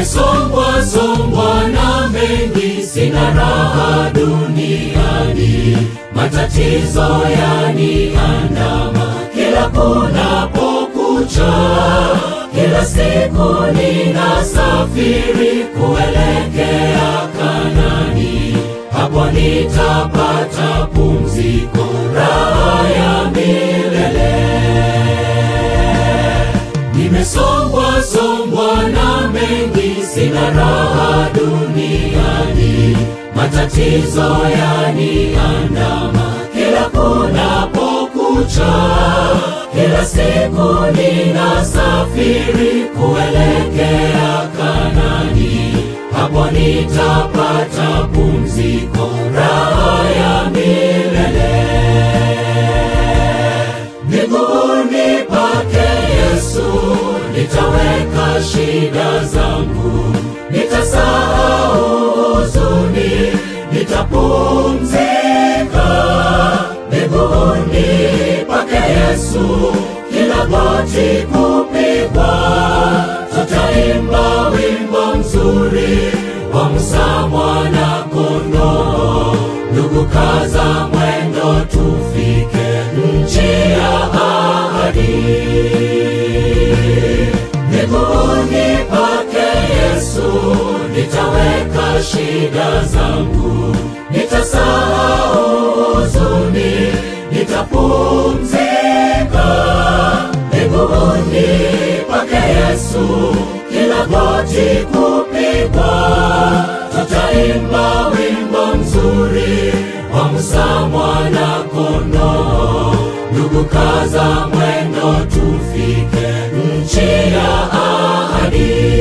Nimesongwa songwa na mengi, sina raha duniani, matatizo yaniandama kila kunapokucha, kila siku ninasafiri kuelekea Kanani, hapo nitapata pumziko, raha ya milele. Nimesongwa songwa na mengi, sina raha duniani, matatizo yaniandama kila kunapokucha, kila siku ninasafiri kuelekea Kanani, hapo nitapata pumziko, raha ya milele. Miguuni pake Yesu nitaweka shida zangu, nitasahau huzuni, nitapumzika miguuni pake Yesu, kila goti kupigwa, tutaimba wimbo mzuri wa Musa mwana kondoo. Ndugu, kaza mwendo, tufike nchi ya ahadi. Miguuni pake Yesu nitaweka shida zangu, nitasahau huzuni, nitapumzika miguuni pake Yesu, kila goti kupigwa, tutaimba wimbo mzuri wa Musa mwana kondoo. Ndugu, kaza mwendo, tufike nchi ya ahadi.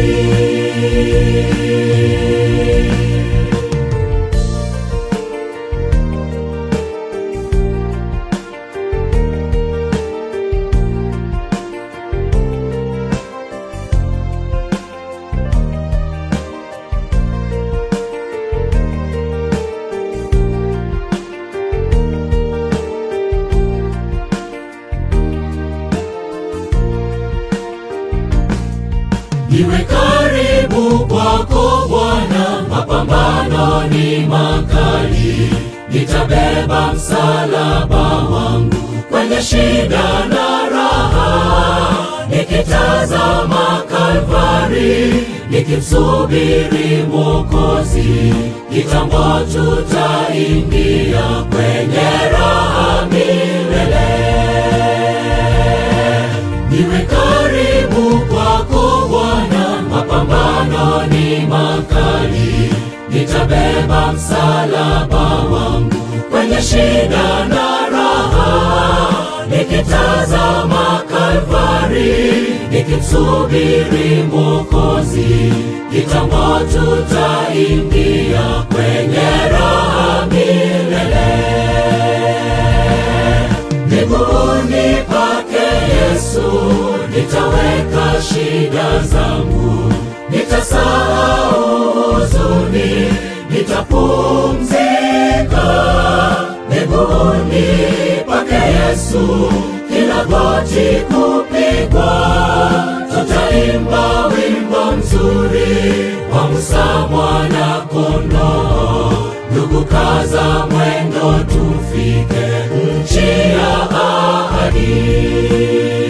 Niwe karibu kwako Bwana, mapambano ni makali, nitabeba msalaba wangu kwenye shida na raha, nikitazama Kalvari, nikimsubiri Mwokozi, kitambo tutaingia kwenye raha milele. Niwe karibu kwako Bwana, mapambano ni makali, nitabeba msalaba wangu kwenye shida na raha, nikitazama Kalvari, nikimsubiri Mwokozi, kitambo tutaingia kwenye raha milele. Miguuni pake Yesu nitaweka shida zangu, nitasahau huzuni, nitapumzika miguuni pake Yesu, kila goti kupigwa, tutaimba wimbo mzuri wa Musa mwana kondoo. Ndugu, kaza mwendo, tufike nchi ya ahadi.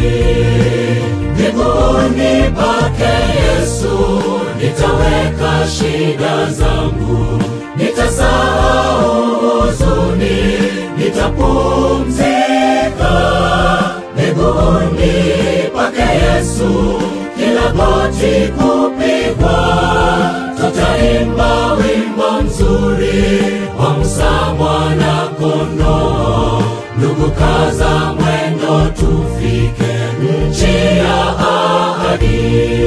Miguuni pake Yesu nitaweka shida zangu, nitasahau huzuni, nitapumzika miguuni pake Yesu, kila goti kupigwa, tutaimba wimbo mzuri wa Musa mwana kondoo. Ndugu, kaza mwendo, tufike nchi ya ahadi.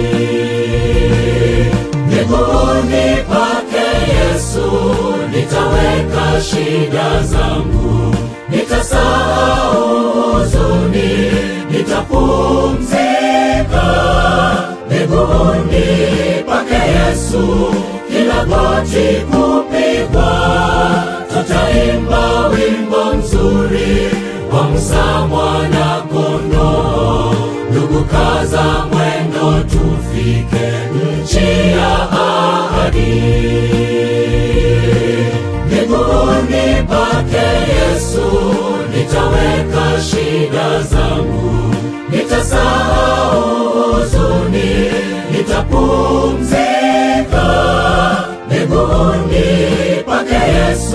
Miguuni pake Yesu nitaweka shida zangu, nitasahau huzuni, nitapumzika miguuni pake Yesu, kila goti kupigwa, tutaimba wimbo mzuri wa Musa mwana kondoo. Ndugu, kaza mwendo, tufike nchi ya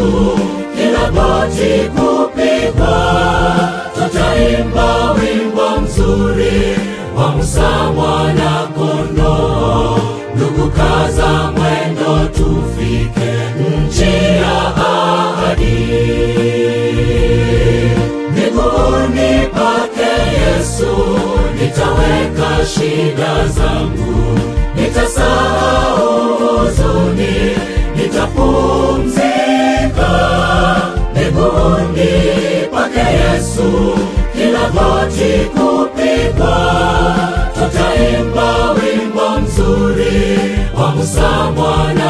Yesu, kila goti kupigwa, tutaimba wimbo mzuri wa Musa mwana kondoo. Ndugu, kaza mwendo, tufike nchi ya ahadi. Miguuni pake Yesu nitaweka shida zangu, nitasahau huzuni, nitapumzika miguuni pake Yesu, kila goti kupigwa, tutaimba wimbo mzuri wa Musa mwana